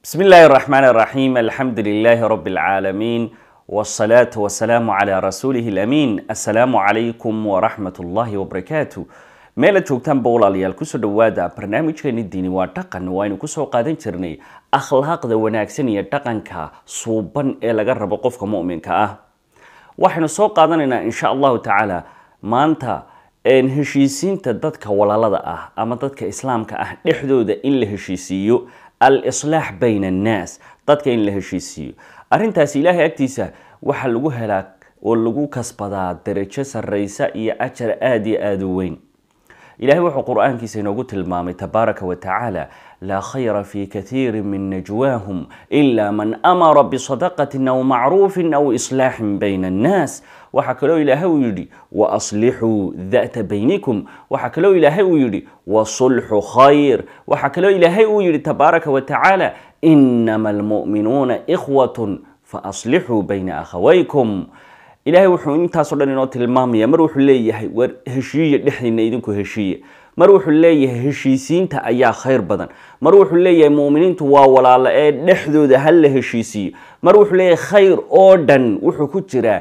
بسم الله الرحمن الرحيم الحمد لله رب العالمين والصلاة والسلام على رسوله الأمين السلام عليكم ورحمة الله وبركاته meel aad joogtaan ba walaalayaal kusoo dhawaada barnaamijkeeni diini waa dhaqan waaynu kusoo qaadan jirnay akhlaaqda wanaagsan iyo dhaqanka suuban ee laga rabo qofka mu'minka ah waxaynu soo qaadanaynaa insha allahu tacaala maanta heshiisiinta dadka walaalada ah ama dadka islaamka ah dhexdooda in la heshiisiiyo al-islaax bayna annaas dadka in la heshiisiiyo arrintaasi ilaahay agtiisa waxaa lagu helaa oo lagu kasbadaa darajo sarreysa iyo ajar aada iyo aada u weyn ilahay wuxuu qur-aankiisa inoogu tilmaamay tabaaraka wa tacaala laa khayra fi kathiiri min najwaahum ila man amara bisadaqatin aw macruufin aw islaaxin bayna annaas waxaa kaloo ilaahay uu yidhi waaslixuu data baynikum waxaa kaloo ilaahay uu yidhi wasulxu khayr waxaa kaloo ilaahay uu yidhi tabaaraka wa tacaala inama almu'minuuna ikhwatun faaslixuu bayna akhawaykum ilaahay wuxuu intaasoo dhan inoo tilmaamaya mar wuxuu leeyahay war heshiiya dhexdiina idinku heshiiya mar wuxuu leeyahay heshiisiinta ayaa khayr badan mar wuxuu leeyahay mu'miniintu waa walaalo ee dhexdooda ha la heshiisiiyo mar wuxuu leeyahay khayr oo dhan wuxuu ku jiraa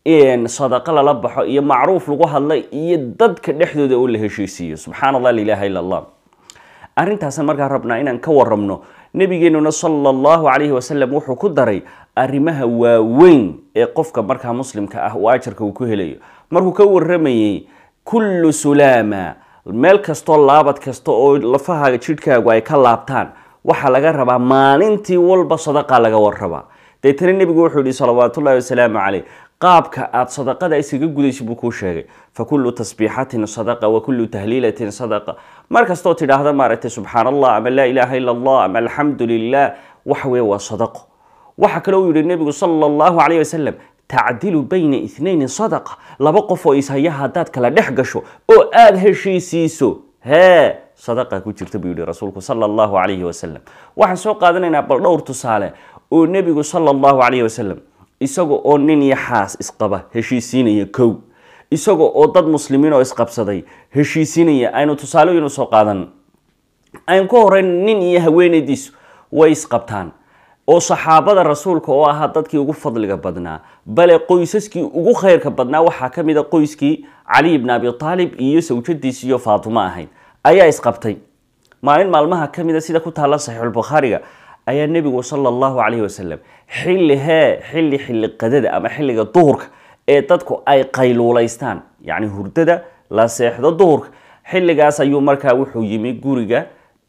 sadaqo lala baxo iyo macruuf lagu hadlay iyo dadka dhexdooda oo la heshiisiiyo subxaan allah la ilaha illa allah arrintaasan markaa rabnaa inaan ka warabno nabigeenuna sala allahu calayhi wasalam wuxuu ku daray arrimaha waaweyn ee qofka markaa muslimka ah uu ajarka uu ku helayo markuu ka waramayey kullu sulaama meel kastoo laabad kasta oo lafahaaga jidhkaagu ay ka laabtaan waxaa laga rabaa maalintii walba sadaqa laga warrabaa deetana nebigu wuxuu yihi salawaatullahi wasalaamu caleyh qaabka aada sadaqada isaga gudaysa buu kuu sheegay fa kullu tasbiixatin sadaqa wa kullu tahliilatin sadaqa mar kastoo tidhaahda maaragtay subxaan allah ama laa ilaaha illa allah ama alxamdu lilah waxa weye waa sadaqo waxaa kaloo uu yihi nebigu sala allahu calayh wasalam tacdilu bayna ithnayni sadaqa laba qof oo ishaya haddaad kala dhex gasho oo aada heshiisiiso hee sadaqa ku jirta buu yihi rasuulku sala allahu calayhi wasalam waxaan soo qaadanaynaa bal dhowr tusaale oo nebigu sala allahu calayhi wasalam isaga oo nin iyo xaas isqaba heshiisiinaya kow isaga oo dad muslimiin oo isqabsaday heshiisinaya aynu tusaalooyin usoo qaadan aynu ka horeyn nin iyo haweenaydiisu way isqabtaan oo saxaabada rasuulka oo ahaa dadkii ugu fadliga badnaa bale qoysaskii ugu khayrka badnaa waxaa ka mid a qoyskii cali bni abi taalib iyo sawjadiisi iyo faatimo ahayd ayaa isqabtay maalin maalmaha ka mid a sida ku taalla saxiixulbukhaariga ayaa nebigu sala allahu calayhi wasalam xilli hee xilli xilli qadada ama xilliga duhurka ee dadku ay qayluulaystaan yacni hurdada la seexdo duhurka xilligaas ayuu markaa wuxuu yimi guriga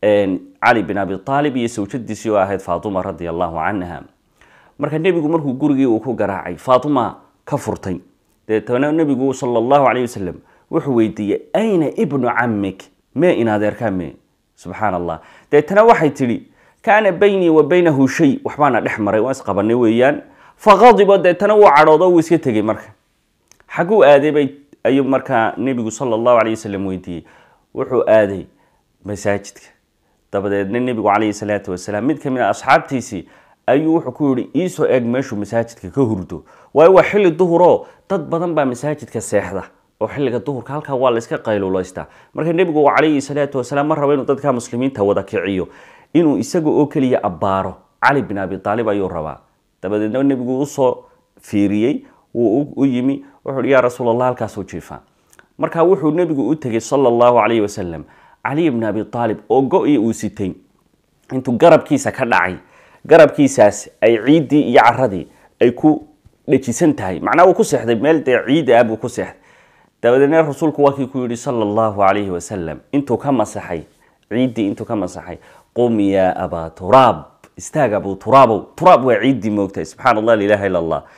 cali bin abi aalib iyo sawjadiisii oo ahayd faatuma radia allahu canha marka nebigu markuu gurigii uu ku garaacay faatuma ka furtay deetana nebigu sala allahu calayh wasalam wuxuu weydiiyey ayna ibnu camik mee in adeerkaa mee subxaan allah deetana waxay tidhi kaana baynii wa baynahu shay waxbaana dhex maray waan isqabanay weeyaan faqadibo deetana wuu cadhoodo wuu iska tegey marka xagguu aaday bay ayuu markaa nebigu sala allahu calayh wasalam weydiiyey wuxuu aaday masaajidka dabadeedna nebigu calayhi salaatu wasalaam mid ka mid a asxaabtiisii ayuu wuxuu ku yihi iisoo eeg meeshuu masaajidka ka hurdo waayo waa xilli duhuroo dad badan baa masaajidka seexda oo xilliga duhurka halkaa waa la iska qayluulaystaa marka nebigu calayhi salaatu wasalaam ma rabo inuu dadka muslimiinta wada kiciyo inuu isaga oo keliya abbaaro cali bin abi aalib ayuu rabaa dabadeedna nebigu usoo fiiriyey wuu u yimi wuxuu hi yaa rasuul allah halkaasuu jiifaa marka wuxuu nebigu u tegey sala allahu calayhi wasalam cali bni abi aalib oo go-i uu sitay intuu garabkiisa ka dhacay garabkiisaas ay ciiddii iyo caradii ay ku dhejisan tahay macnaa wuu ku seexday meel dee ciid ah buu ku seexday dabadeedna rasuulku waa kii ku yidhi sala allahu calayhi wasalam intuu ka masaxay ciiddii intuu ka masaxay qum yaa abaa turaab istaag abu turaabow turaab waa ciiddii moogtahay subxaan allah la ilaha illa allah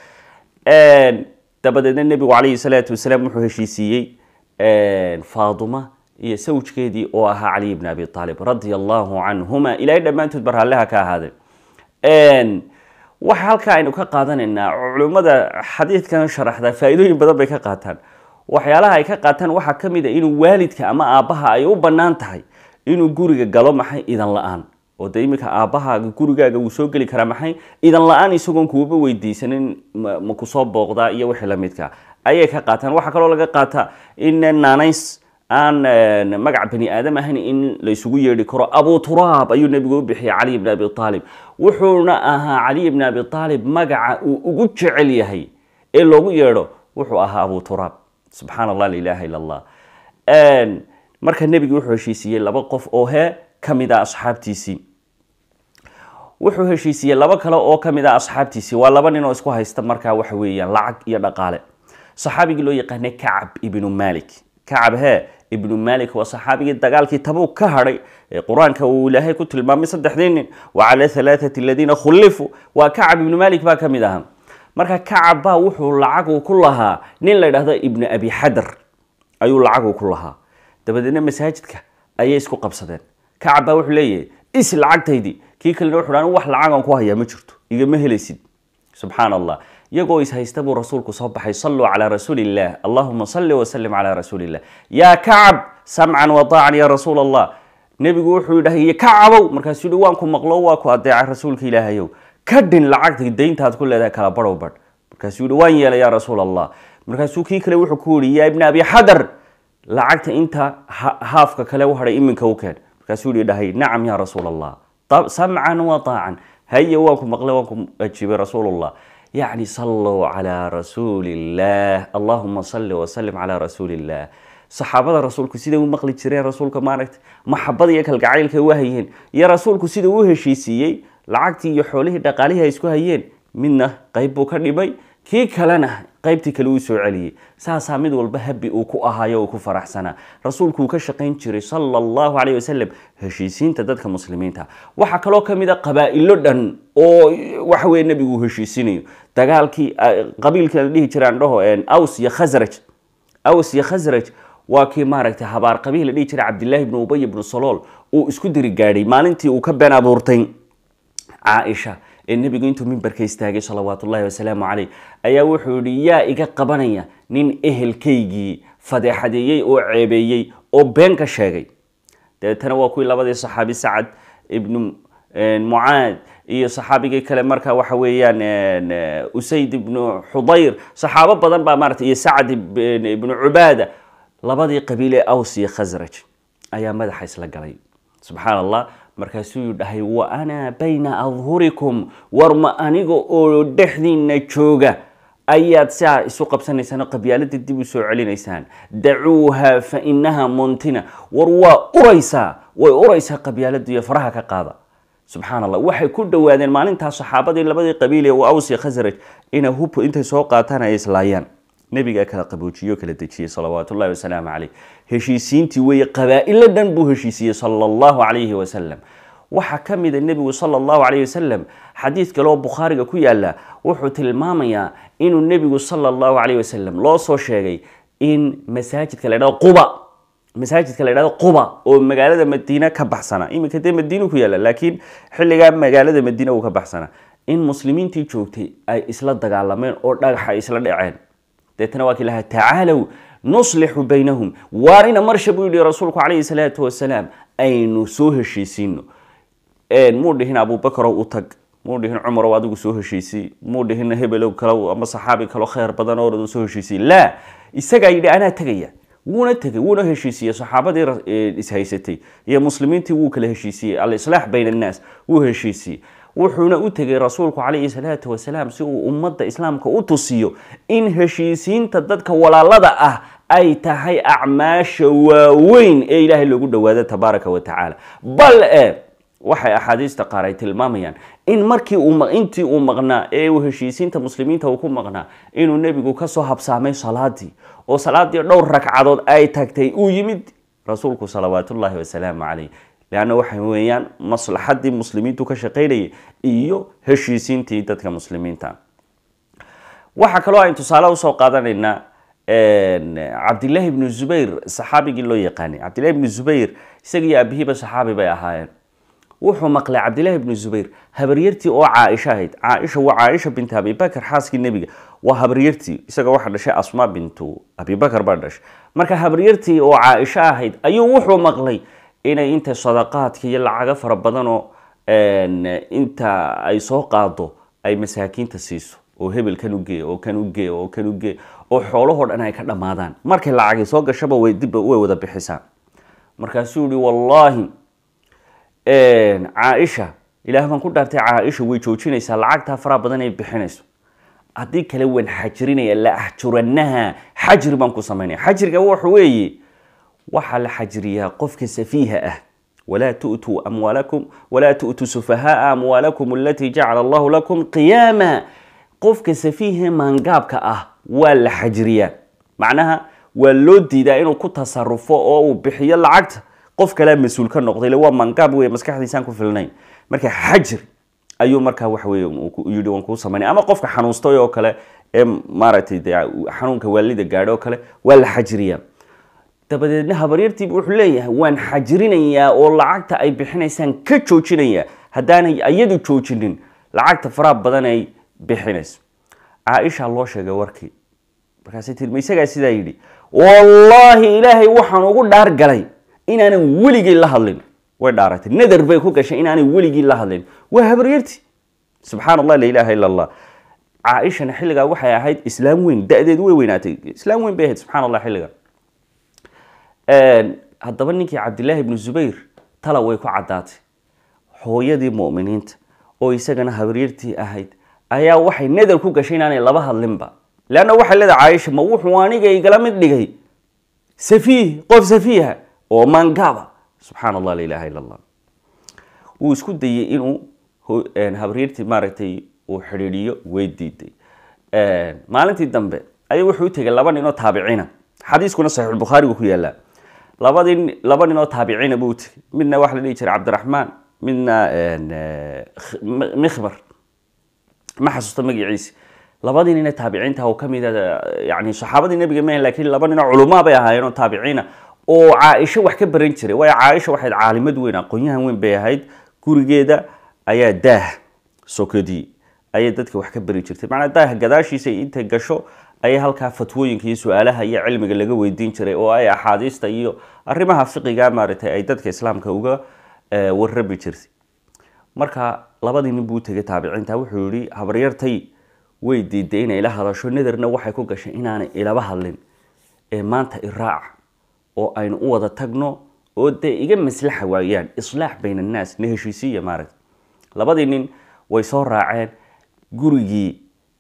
dabadeedna nebigu calayhi salaatu wasalaam wuxuu heshiisiiyey faaduma iyo sawjkeedii oo ahaa caliy bni abi aalib radia allahu canhuma ilaahay dhammaantood barhaalleha ka ahaadeen waxa halkaa aynu ka qaadanaynaa culimmada xadiidkan sharaxda faa-iidooyin badan bay ka qaataan waxyaalaha ay ka qaataan waxaa ka mid a inuu waalidka ama aabbaha ay u bannaan tahay inuu guriga galo maxay idan la-aan oo de iminka aabbahaaga gurigaaga wuu soo geli karaa maxay idan la-aan isagoon kuuba weydiisanin ma kusoo booqdaa iyo wixii lamidka ayay ka qaataan waxaa kaloo laga qaataa in naanays aan magac bani aadam ahayn in laysugu yeedhi karo abu turaab ayuu nebigu u bixiyay caliy bn abi aalib wuxuuna ahaa caliy bn abi aalib magaca uu ugu jecel yahay ee loogu yeedho wuxuu ahaa abu turaab subxaan allah la ilaha illa allah marka nebigu wuxuu heshiisiiyey laba qof oo he ka mid a asxaabtiisii wuxuu heshiisiiyey laba kale oo ka mid a asxaabtiisii waa laba nin oo isku haysta markaa waxa weeyaan lacag iyo dhaqaale saxaabigii loo yaqaanay kacab ibnu malik kacab he ibnu malik waa saxaabigii dagaalkii tabuuk ka hadhay ee qur-aanka uu ilaahay ku tilmaamay saddexdii nin wa cala halaathati aladiina khullifuu waa kacab ibnu malik baa ka mid ahaa marka kacab baa wuxuu lacagu ku lahaa nin la yidhahdo ibnu abi xadar ayuu lacagu ku lahaa dabadeedna masaajidka ayay isku qabsadeen kacab baa wuxuu leeyahay is lacagtaydii kii kalena wuxu dhan wax lacagan ku hayaa ma jirto igama helaysid subxaan allah iyagoo is haysta buu rasuulku soo baxay salluu calaa rasuuli illah allahuma salli wasalim calaa rasuuli illah yaa kacab samcan wadaacan ya rasuul allah nebigu wuxuu dhahay kacabow markaasuu yihi waan ku maqlo waa ku adeecay rasuulka ilaahayow ka dhin lacagta dayntaad ku leedahay kala badhow badh markaasuu yihi waan yeelay yaa rasuul allah markaasuu kii kale wuxuu ku yihi yaa ibna abi xadar lacagta inta haafka kale u hadhay iminka u keen markaasuu yihi dhahay nacam yaa rasuul allah samcan wataacan haye waan ku maqlay waan ku ajiibay rasuulullah yacni salluu calaa rasuuli illah allahuma salli wasalim calaa rasuuli illah saxaabada rasuulku siday u maqli jireen rasuulka maaragta maxabada iyo kalgacaylka u hayeen iyo rasuulku sida u heshiisiiyey lacagtii iyo xoolihii dhaqaalihii ay isku hayeen midna qayb buu ka dhimay kii kalena qaybtii kale uu soo celiyey saasaa mid walba habi uu ku ahaayo uu ku faraxsanaa rasuulku uu ka shaqayn jiray sala allahu caleyh wasalam heshiisiinta dadka muslimiinta waxaa kaloo ka mid a qabaa'ilo dhan oo waxa weye nebigu uu heshiisinayo dagaalkii qabiilkii la dhihi jiraan dhaho aws iyo khasraj aws iyo khasraj waa kii maaragtay habaar qabiil la dhihi jiray cabdillahi ibnu ubay ibnu salool uu isku diri gaadhay maalintii uu ka been abuurtay caaisha ee nebigu intuu mimbarka istaagay salawaat ullahi wasalaamu caleyh ayaa wuxuu yihi yaa iga qabanaya nin ehelkaygii fadeexadeeyey oo ceebeeyey oo been ka sheegay dabeetana waa kuwii labadii saxaabi sacad ibnu mucaad iyo saxaabigii kale marka waxa weeyaan usayd ibnu xudayr saxaabo badan baa maarata iyo sacad ibnu cubaada labadii qabiil ee aws iyo khasraj ayaa madaxa isla galay subxaan allah markaasuu dhahay wa ana bayna adhurikum war ma aniga oo dhexdiina jooga ayaad siaa isu qabsanaysaan oo qabyaalada dib u soo celinaysaan dacuuha fa inaha muntina war waa uraysaa way uraysaa qabyaalada iyo faraha ka qaada subxaan allah waxay ku dhowaadeen maalintaas saxaabadii labadii qabiil ee aws iyo khasraj inay hub intay soo qaataan ay islaayaan nebigaa kala qaboojiyo kala dejiyey salawaat ullahi wasalaamu caleyh heshiisiintii weeye qabaa'ilo dhan buu heshiisiyey sala allahu calayhi wasalam waxaa ka mida nebigu sala allahu calayhi wasalam xadiid kale oo bukhaariga ku yaala wuxuu tilmaamayaa inuu nebigu sala allahu calayhi wasalam loo soo sheegay in masaajidka la ydhahdo quba masaajidka la ydhahdo quba oo magaalada madiine ka baxsana iminka dee madiinu ku yaala laakiin xilligaa magaalada madiine uu ka baxsana in muslimiintii joogtay ay isla dagaalameen oo dhagaxa ay isla dhaceen deetana waa kii lahaa tacaalow nuslixu baynahum waarina marsha buu yihi rasuulku calayhi salaatu wasalaam aynu soo heshiisiino muu dhihin abubakarow u tag muu dhihin cumarow adigu soo heshiisii muu dhihin hebelow kale ama saxaabi kaleo khayr badan oo soo heshiisiy laa isagaa yidhi anaa tegaya wuuna tegay wuuna heshiisiyey saxaabadii ishaysatay iyo muslimiintii wuu kala heshiisiyey alislaax bayna annaas wuu heshiisiyey wuxuuna u tegay rasuulku calayhi salaatu wasalaam si uu ummadda islaamka u tusiyo in heshiisiinta dadka walaalada ah ay tahay acmaasha waaweyn ee ilaahay loogu dhowaado tabaaraka wa tacaala bal e waxay axaadiista qaar ay tilmaamayaan in markii intii uu maqnaa ee uu heshiisiinta muslimiinta uu ku maqnaa inuu nebigu kasoo habsaamay salaadii oo salaadii dhowr ragcadood ay tagtay uu yimid rasuulku salawaatullaahi wasalaamu caleyh leanna waxa weeyaan maslaxadii muslimiintu ka shaqaynayay iyo heshiisiintii dadka muslimiinta waxaa kaloo aynu tusaale usoo qaadanaynaa cabdillahi ibnu zubayr saxaabigii loo yaqaanay cabdillahi ibnu zubayr isagiyo aabihiiba saxaabi bay ahaayeen wuxuu maqlay cabdillahi ibnu zubayr habaryartii oo caaisha ahayd caaisha waa caaisha binta abibakar xaaskii nebiga waa habaryartii isaga waxaa dhashay asma bintu abibakar baa dhashay marka habaryartii oo caaisha ahayd ayuu wuxuu maqlay inay inta sadaqaadka iyo lacago fara badanoo inta ay soo qaado ay masaakiinta siiso oo hebel kan ugee oo kan ugee oo kan ugee oo xoolahoo dhan ay ka dhammaadaan markay lacagi soo gashaba way dib way wada bixisaa markaasuu yihi wallaahi caaisha ilaah baan ku dhaartay caaisha way joojinaysaa lacagtaa faraha badan ay bixinayso haddii kale waan xajirinaya la axjuranaha xajri baan ku samaynaya xajriga waxa weeye waxaa la xajriyaa qofka safiiha ah walaa tu'tuu amwaalakum walaa tu'tuu sufahaaa amwaalakum alatii jacala allahu lakum qiyaama qofka safiiha maangaabka ah waa la xajriyaa macnaha waa loo diidaa inuu ku tasarufo oo uu bixiyo lacagta qof kalea mas-uul ka noqday ile waa maangaab wey maskaxdiisaan ku filnayn marka xajri ayuu markaa waxa weye yidhi waan kuu samaynay ama qofka xanuunstay oo kale ee maaragtay de xanuunka waalida gaadho oo kale waa la xajriyaa dabadeedna habaryartiiba wuxuu leeyahay waan xajrinayaa oo lacagta ay bixinaysaan ka joojinayaa haddaanay iyadu joojinin lacagta faraha badan ay bixinayso caaisha loo sheegay warkii markaasay tii ma isagaa sidaa yidhi wallaahi ilaahay waxaan ugu dhaar galay inaanan weligii la hadlin way dhaaratay nadar bay ku gashay inaanay weligii la hadlin waa habaryarti subxaan allah la ilaaha ila allah caaishana xilligaa waxay ahayd islaam weyn da-deedu way weynaatay islaam weyn bay ahayd subxaan allah xilliga haddaba ninkii cabdillaahi ibnu zubayr tala way ku caddaatay hooyadii mu'miniinta oo isagana habaryartii ahayd ayaa waxay nadar ku gashay inaanay laba hadlinba leanna waxay leedahay caaisha ma wuxuu aniga igala mid dhigay safiih qof safiiha oo maangaaba subxaan allah la ilaha illa allah wuu isku dayey inuu habaryartii maaragtay uu xidhiidhiyo way diiday maalintii dambe ayuu wuxuu u tegay laba nin oo taabiciina xadiiskuna saxiixulbukhaarigu ku yaallaa labadii laba nin oo taabiciina buu u tegay midna waxa la dhihi jiray cabdiraxmaan midna mikhbar ma xasuusta magaciisi labadii nine taabiciinta oo kamid a yani saxaabadii nebiga maahan lakiin laba ninoo culumaa bay ahaayeen oo taabiciina oo caaisho wax ka baran jiray waayo caaisha waxayd caalimad weyn aqoonyahan weyn bay ahayd gurigeeda ayaa daah sokadii ayay dadka wax ka bari jirtay macnaa daah gadaashiisa intay gasho ayay halkaa fatwooyinka iyo su-aalaha iyo cilmiga laga weydiin jiray oo ay axaadiista iyo arrimaha fiqiga maaragtay ay dadka islaamka uga warrabi jirtay marka labadii nin buu tegay taabiciinta wuxuu yihi habaryartay way diiday inay ila hadasho nadarna waxay ku gashay inaanay ilaba hadlin ee maanta iraaca oo aynu u wada tagno oo dee iga maslaxa waayaan islaax bayn annaas na heshiisiiya maaragta labadii nin way soo raaceen gurigii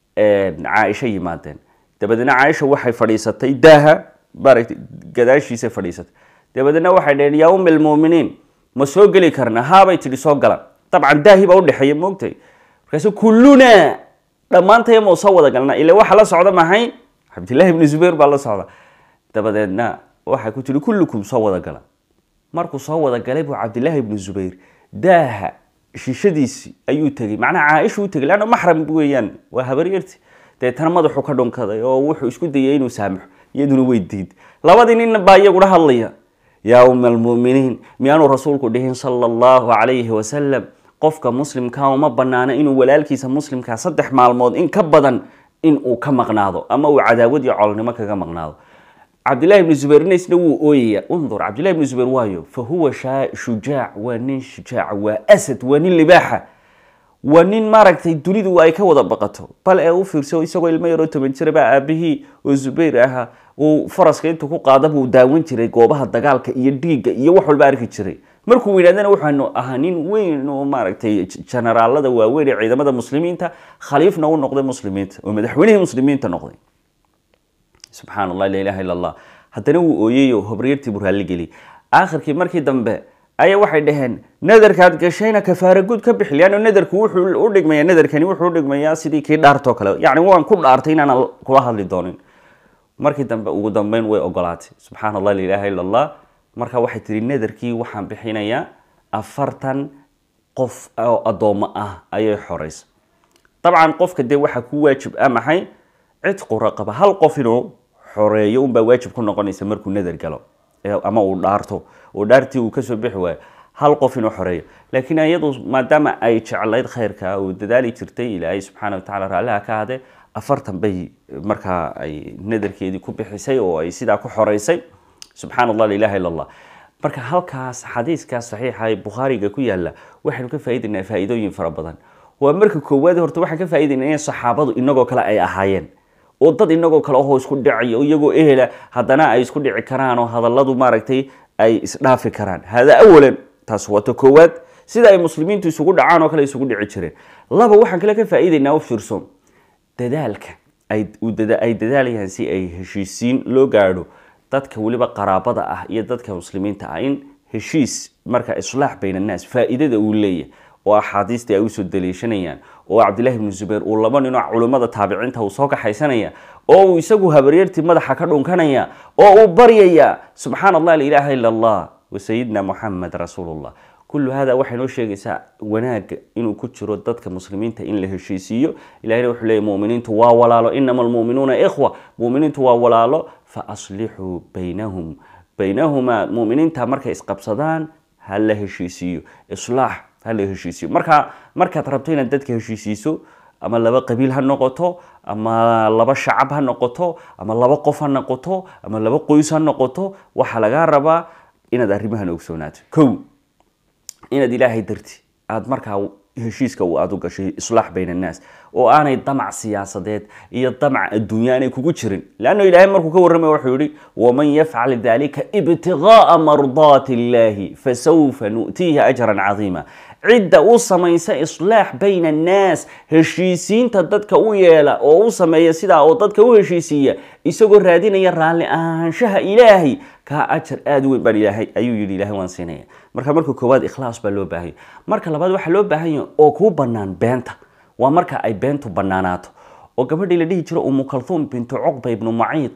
caaisho yimaadeen dabadeedna caaisha waxay fadhiisatay daaha maaragtay gadaashiisa fadhiisatay dabadeedna waxay dhaheen yaa ummi almuuminiin ma soo geli karna haabay tidhi soo gala dabcan daahi baa udhexeeya moogtay markaasu kulluna dhammaantaya mau soo wada galna ila waxa la socda maxay cabdillahi ibnu zubayr baa la socda dabadeedna waxay ku tihi kullukum soo wada gala markuu soo wada galay buu cabdillaahi ibnu zubayr daaha shishadiisi ayuu tegey macnaha caaisha u tegay leanna maxram weeyaan waa habaryarti deetana madaxu ka dhunkaday oo wuxuu isku dayay inuu saamaxo iyaduna way diid labadii nin baa iyaguna hadlaya yaa uma almu'miniin miyaanuu rasuulku dhihin sala allahu calayhi wasalam qofka muslimka uma banaano inuu walaalkiisa muslimkaa saddex maalmood in ka badan in uu ka maqnaado ama uu cadaawad iyo colnimo kaga maqnaado cabdillahi ibnu zubayrna isna wuu ooyaya undur cabdillahi ibnu zubayr waayo fa huwa shujaac waa nin shujaaca waa asad waa nin libaaxa waa nin maaragtay dunidu ay ka wada baqato bal ee u fiirso isagoo ilmo yaroo toban jira baa aabihii oo zubayr ahaa uu faraska intuu ku qaada buu daawan jiray goobaha dagaalka iyo dhiigga iyo wax walba arki jiray markuu weynaadana waxaanu ahaa nin weyn oo maaragtay generaalada waaweyn ee ciidamada muslimiinta khaliifna u noqday muslimiinta oo madaxweynihii muslimiinta noqday subxaan allah la ilaha illa allah haddana wuu ooyeyo hobriyartii buu raalli geliyay aakhirkii markii dambe ayaa waxay dhaheen nadarkaad gashayna kafaara guud ka bixi leanno nadarku wuxuu u dhigmaya nadarkani wuxuu u dhigmayaa sidii kii dhaartoo kale yacni waan ku dhaartay inaanan kula hadli doonin markii dambe ugu dambeyn way ogolaatay subxaan allah la ilaha illa allah marka waxay tihi nadarkii waxaan bixinayaa afartan qof oo addoommo ah ayay xoraysa dabcan qofka dee waxaa ku waajib ah maxay cidqu raqaba hal qof inuu xoreeyo unbaa waajib ku noqonaysa markuu nadar galo ama uu dhaarto oo dhaartii uu kasoo bixi waayo hal qof inuu xoreeyo laakiin iyadu maadaama ay jeclayd khayrka oo dadaali jirtay ilaahay subxaana watacala raalliha ka hadee afartan bay markaa ay nadarkeedii ku bixisay oo ay sidaa ku xoreysay subxaan allah la ilaha illa allah marka halkaas xadiiskaas saxiixa ee bukhaariga ku yaala waxaynu ka faa'idaynaa faa'iidooyin fara badan waa marka koowaad horta waxaan ka faa'iidayna in saxaabadu inagoo kale ay ahaayeen oo dad inagoo kale ahoo isku dhacaya oo iyagoo ehela haddana ay isku dhici karaan oo hadalladu maaragtay ay isdhaafi karaan hada awalan taas waa ta koowaad sida ay muslimiintu isugu dhacaan oo kale isugu dhici jireen laba waxaan kale ka faa'iidaynaa u fiirso dadaalka ay ay dadaalayaan si ay heshiisiin loo gaadho dadka weliba qaraabada ah iyo dadka muslimiinta ah in heshiis marka islaax bayn annaas faa'iidada uu leeyahay oo axaadiistii ay usoo daliishanayaan oo cabdillahi ibnu zubayr uu laba ninoo culummada taabiciinta uu soo kaxaysanaya oo uu isagu habaryartii madaxa ka dhunkanaya oo uu baryaya subxaana allah la ilaaha ila allah wa sayidina moxamed rasuulullah kullu hada waxay noo sheegaysaa wanaaga inuu ku jiro dadka muslimiinta in la heshiisiiyo ilahina wuxuu leeyay muminiintu waa walaalo inama almu'minuuna ikhwa muminiintu waa walaalo fa aslixuu baynahum baynahumaa muminiinta markay isqabsadaan ha la heshiisiiyo islaax ha la heshiisiyo marka markaad rabto inaad dadka heshiisiiso ama laba qabiil ha noqoto ama laba shacab ha noqoto ama laba qof ha noqoto ama laba qoys ha noqoto waxaa lagaa rabaa inaad arrimahan ogsoonaato kow inaad ilaahay darti aada markaa heshiiska aada u gashay islaax bayn annaas oo aanay damac siyaasadeed iyo damac adduunya aanay kugu jirin leanno ilaahay markuu ka warramaya wuxuu yihi waman yafcal dalika ibtigaaa mardaati illahi fasawfa nu'tiihi ajran cadiima cidda u samaysa islaax bayna annaas heshiisiinta dadka u yeela oo u sameeya sidaa oo dadka u heshiisiiya isagoo raadinaya raalli ahaanshaha ilaahay kaa ajar aada u weyn baan ilaahay ayuu yidhi ilahay waan siinaya marka marka koowaad ikhlaas baa loo baahanya marka labaad waxaa loo baahan yahay oo kuu bannaan beenta waa marka ay beentu bannaanaato oo gabadhii la dhihi jiro umu kalhuum bintu cuqba ibnu maciid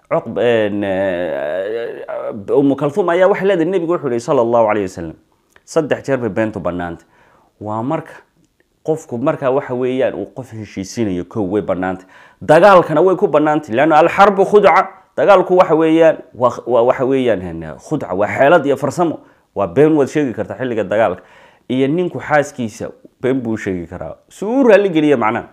umu kalhuum ayaa waxay leedahay nebigu wuxuu yihi sala allahu calayh wasalam saddex jeer bay beentu bannaanta waa marka qofku markaa waxa weeyaan uu qof heshiisinayo kow way bannaantay dagaalkana way ku bannaantay leanna alxarbu khudca dagaalku waxa weeyaan waa waxa weeyaan khudca waa xeelad iyo farsamo waa been waad sheegi kartaa xilliga dagaalka iyo ninku xaaskiisa been buu sheegi karaa si uu raalli geliya macnaha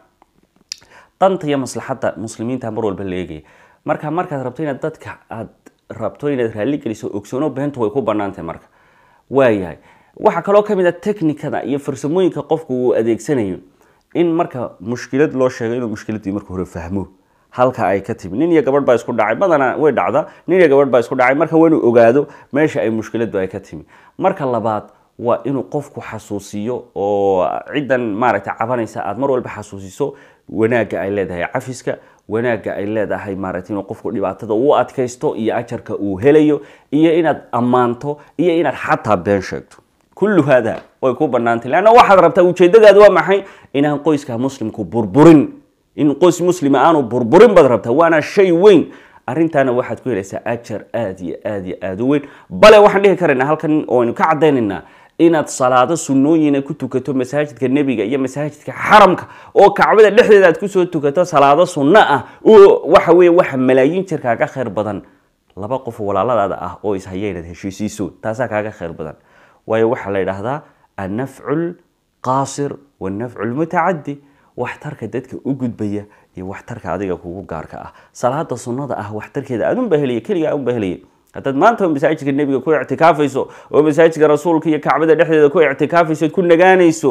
danta iyo maslaxadda muslimiinta mar walba la eegaya marka markaad rabto inaad dadka aad rabto inaad raalli geliso ogsoono beentu way ku bannaantay marka waayahay waxaa kaloo ka mid a technikada iyo farsamooyinka qofku uu adeegsanayo in marka mushkilad loo sheego inuu mushkiladii marka hore fahmo halka ay ka timi nin iyo gabadh baa isku dhacay badanaa way dhacda nin iyo gabadh baa isku dhacay marka waa inuu ogaado meesha ay mushkiladu ay ka timi marka labaad waa inuu qofku xasuusiyo oo ciddan maaragtay cabanaysa aada mar walba xasuusiso wanaagga ay leedahay cafiska wanaagga ay leedahay maaragtay inuu qofku dhibaatada uu adkaysto iyo ajarka uu helayo iyo inaad ammaanto iyo inaad xataa been sheegto kullu hada way ku bannaantay leanna waxaad rabtaa ujeedadaadu waa maxay inaan qoyska muslimku burburin in qoys muslima aanu burburin baad rabtaa waana shay weyn arrintaana waxaad ku helaysaa ajar aada iyo aada iyo aada u weyn bale waxaan dhihi karaynaa halkan ooaynu ka caddaynaynaa inaad salaado sunnooyina ku tukato masaajidka nebiga iyo masaajidka xaramka oo kacbada dhexdeeda aad kusoo tukato salaado sunno ah oo waxa weeye waxa malaayiin jir kaaga khayr badan laba qof walaaladaada ah oo ishaya inaad heshiisiiso taasaa kaaga khayr badan waayo waxaa la yidhaahdaa annafcu lqaasir wannafcu lmutacadi waxtarka dadka u gudbaya iyo waxtarka adiga kugu gaarka ah salaada sunnada ah waxtarkeeda adunba helaya keliga adunba helaya haddaad maanta masaajidka nebiga ku ictikaafayso oo masaajidka rasuulka iyo kacbada dhexdeeda ku ictikaafayso ku nagaanayso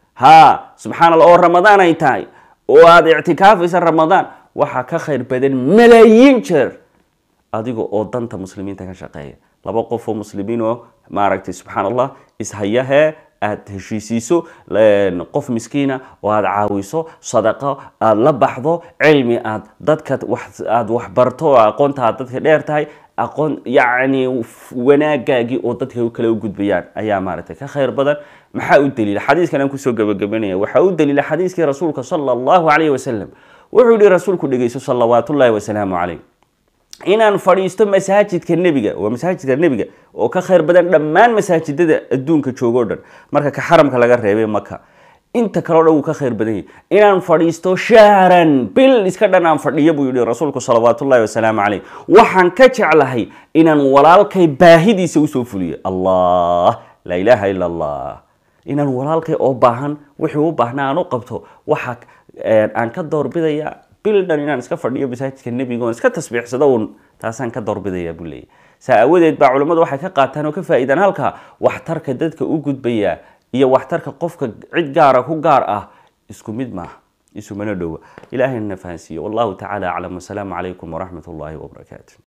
ha subxaan allah oo ramadaan ay tahay oo aada ictikaafaysa ramadaan waxaa ka khayr badan malaayiin jeer adiga oo danta muslimiinta ka shaqeeya laba qof oo muslimiin oo maaragtay subxaan allah ishayahee aada heshiisiiso qof miskiina oo aada caawiso sadaqo aada la baxdo cilmi aad dadka aada waxbarto oo aqoonta aad dadka dheer tahay aqoon yacni wanaagaagii oo dadka kale u gudbayaan ayaa maaragtay ka khayr badan maxaa u daliila xadiiskan aan kusoo gabagabanaya waxaa u daliila xadiiskii rasuulka sala allahu calayhi wasalam wuxuu yihi rasuulku dhegeyso salawaatullaahi wasalaamu calayh inaan fadhiisto masaajidka nebiga waa masaajidka nebiga oo ka khayr badan dhammaan masaajidada adduunka joogoo dhan marka ka xaramka laga reebay maka inta kaleo dhan wuu ka khayr badan yahay inaan fadhiisto shahran bil iska dhan aan fadhiyo buu yihi rasuulku salawaatullahi wasalaamu calayh waxaan ka jeclahay inaan walaalkay baahidiisa usoo fuliyo allah laa ilaaha ila allah inaan walaalkay oo baahan wixii u baahnaa aan u qabto waxa aan ka doorbidaya bil dhan inaan iska fadhiyo masaajidka nebiga oon iska tasbiixsado uun taasaan ka doorbidaya buu leeyahy saa aawadeed baa culimmadu waxay ka qaataan oo ka faa'iidaan halka waxtarka dadka u gudbaya iyo waxtarka qofka cid gaara ku gaar ah isku mid maaha isumana dhowa ilaahayna na fahansiiyo wallahu tacaala aclam wasalaamu calaykum waraxmat ullaahi wabarakaatu